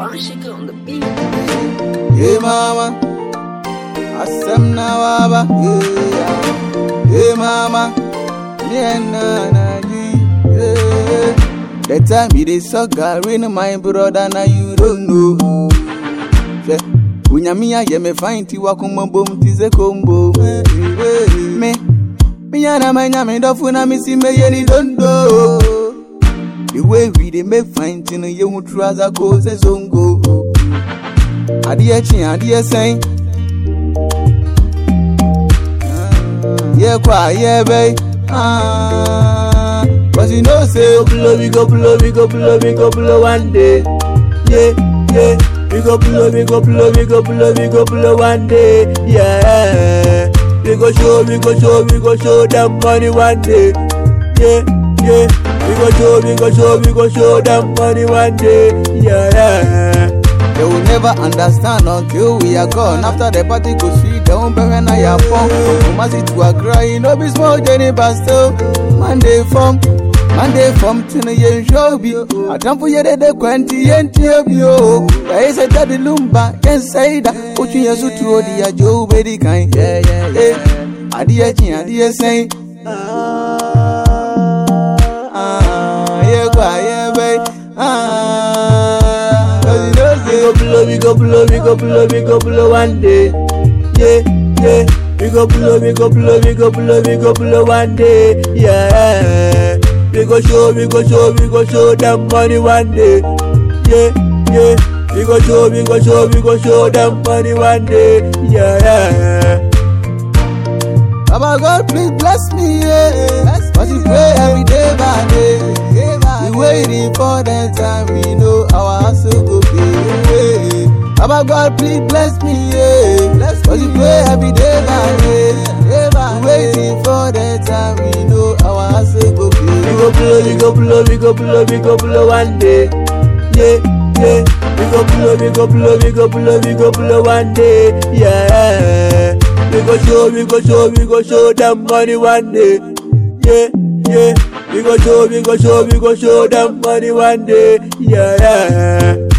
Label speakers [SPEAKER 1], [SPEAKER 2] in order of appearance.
[SPEAKER 1] Rashik on the beat.
[SPEAKER 2] Hey mama, asem na waba. Yeah. Hey mama, me and na you. Yeah. The time you dey suck Gary, my brother, now you don't know. Hwɛ, Onyame ayɛ me fine ti wakoma bom ti sɛ kombo. Me, me yana manya me dɔfo na me si meyɛ ni dondo. The way we dey make fine ti no yɛ hu trouser ko sɛ zongo. adeɛ kye adeɛ sɛn yɛkɔ a yɛbɛi Cause you know say
[SPEAKER 3] go blow, we go blow, we go blow, we go blow one day. Yeah, yeah. We go blow, we go blow, we go blow, we go blow one day. Yeah. We go show, we go show, we go show them money one day. Yeah, yeah. We go show, we go show, we go show them money one day. Yeah, yeah.
[SPEAKER 2] They will never understand until we are gone. After the party go sweet, they won't bury na ya phone. From Kumasi to Accra, you know be small journey, but still Monday from Monday from Tina Yen show be. I don't forget that the quanti yen tibio. There is a daddy lumba, can say that. Put you to the Joe Betty kind. Yeah, yeah, yeah. Adia chin, adia say. Ah, yeah, yeah, babe. Ah, cause you know
[SPEAKER 3] We
[SPEAKER 2] say.
[SPEAKER 3] go blow, we go blow, we go blow, we go blow one day. Yeah, yeah. We go blow, we go blow, we go blow, we go blow one day. Yeah. We go show, we go show, we go show them money one day. Yeah, yeah. We go show, we go show, we go show them money one day. Yeah.
[SPEAKER 2] Baba God, please bless me, yeah. But we pray every day by day. We waiting for the time we know our hustle go pay. Baba God, please bless me, yeah. But we pray every day by day. We waiting for the time we know our hustle go
[SPEAKER 3] We
[SPEAKER 2] pay.
[SPEAKER 3] go blow, we go blow, we go blow, we go blow one day. Yeah, yeah. We go blow, we go blow, we go blow, we go blow one day. Yeah. We go show, we go show, we go show them money one day. Yeah, yeah. We go show, we go show, we go show them money one day. Yeah, yeah.